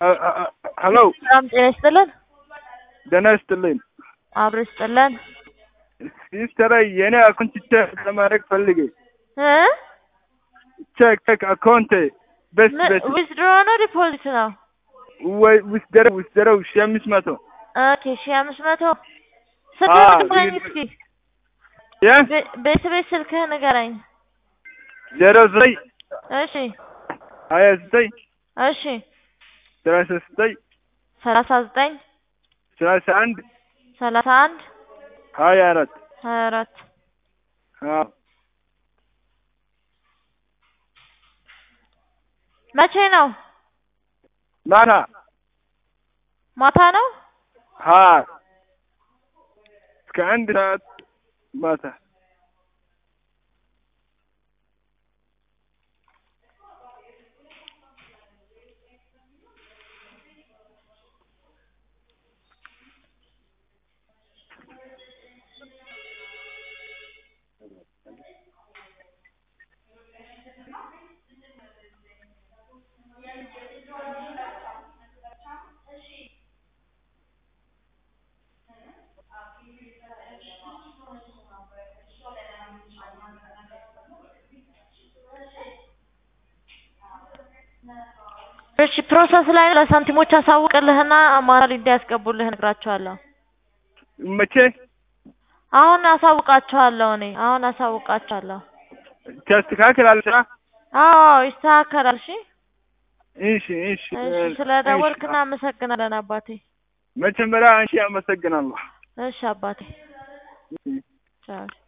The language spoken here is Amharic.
ሀሎ ሰላም ጤና ይስጥልን። ደህና ይስጥልኝ። አብሮ ይስጥልን። ሲስተር የኔ አካውንት ቼክ ለማድረግ ፈልጌ እ ቼክ ቼክ አካውንት በስ በስ ዊዝድሮ ነው ዲፖዚት ነው? ወይ ውስደረው ውስደረው ሺህ አምስት መቶ ኦኬ ሺህ አምስት መቶ ስልክህን ንገረኝ እስኪ የ ቤ- ቤት ቤት ስልክህን ንገረኝ። ዜሮ ዘጠኝ እሺ ሀያ ዘጠኝ እሺ ሰላሳ ዘጠኝ ሰላሳ ዘጠኝ ሰላሳ አንድ ሰላሳ አንድ ሀያ አራት ሀያ አራት አዎ መቼ ነው? ማታ ማታ ነው? ሀ እስከ አንድ ሰዓት ማታ እሺ ፕሮሰስ ላይ ነው። ለሳንቲሞች አሳውቅልህና ማኑዋል እንዲያስገቡልህ እነግራቸዋለሁ። መቼ አሁን አሳውቃቸዋለሁ እኔ አሁን አሳውቃቸዋለሁ። ታስተካክላለች? አዎ ይስተካከላል። እሺ እሺ እሺ እሺ ስለ ደወልክ እናመሰግናለን አባቴ። መጀመሪያ አንቺ አመሰግናለሁ። እሺ አባቴ ቻው።